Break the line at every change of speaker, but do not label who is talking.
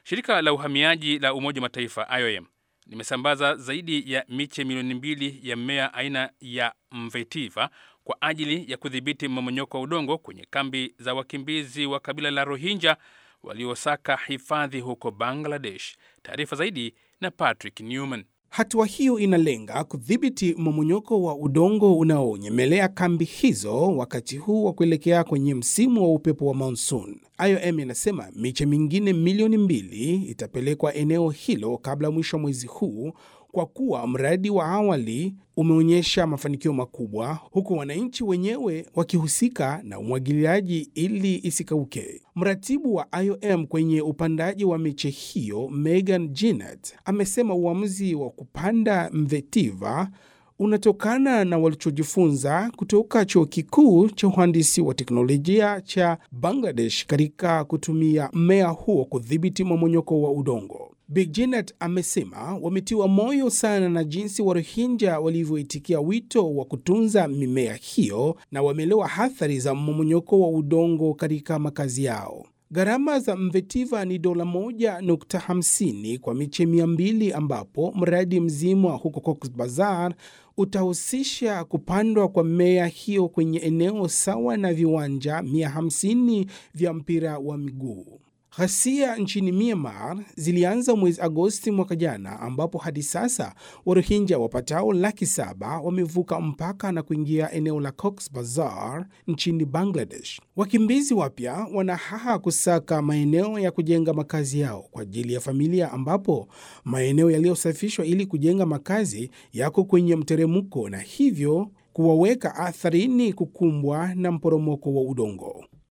Shirika la uhamiaji la Umoja wa Mataifa IOM limesambaza zaidi ya miche milioni mbili ya mmea aina ya mvetiva kwa ajili ya kudhibiti mmomonyoko wa udongo kwenye kambi za wakimbizi wa kabila la Rohingya waliosaka hifadhi huko Bangladesh. Taarifa zaidi na Patrick Newman.
Hatua hiyo inalenga kudhibiti mmomonyoko wa udongo unaonyemelea kambi hizo wakati huu wa kuelekea kwenye msimu wa upepo wa monsoon. IOM inasema miche mingine milioni mbili itapelekwa eneo hilo kabla mwisho wa mwezi huu kwa kuwa mradi wa awali umeonyesha mafanikio makubwa, huku wananchi wenyewe wakihusika na umwagiliaji ili isikauke. Mratibu wa IOM kwenye upandaji wa miche hiyo Megan Jinnat amesema uamuzi wa kupanda mvetiva unatokana na walichojifunza kutoka chuo kikuu cha uhandisi wa teknolojia cha Bangladesh katika kutumia mmea huo kudhibiti mmomonyoko wa udongo. Big Janet amesema wametiwa moyo sana na jinsi Warohinja walivyoitikia wito wa kutunza mimea hiyo na wameelewa athari za mmomonyoko wa udongo katika makazi yao. Gharama za mvetiva ni dola moja nukta hamsini kwa miche mia mbili ambapo mradi mzima huko Cox Bazar utahusisha kupandwa kwa mmea hiyo kwenye eneo sawa na viwanja 150 vya mpira wa miguu. Ghasia nchini Myanmar zilianza mwezi Agosti mwaka jana, ambapo hadi sasa Warohinja wapatao laki saba wamevuka mpaka na kuingia eneo la Cox Bazar nchini Bangladesh. Wakimbizi wapya wanahaha kusaka maeneo ya kujenga makazi yao kwa ajili ya familia, ambapo maeneo yaliyosafishwa ili kujenga makazi yako kwenye mteremko na hivyo kuwaweka atharini kukumbwa na mporomoko wa udongo.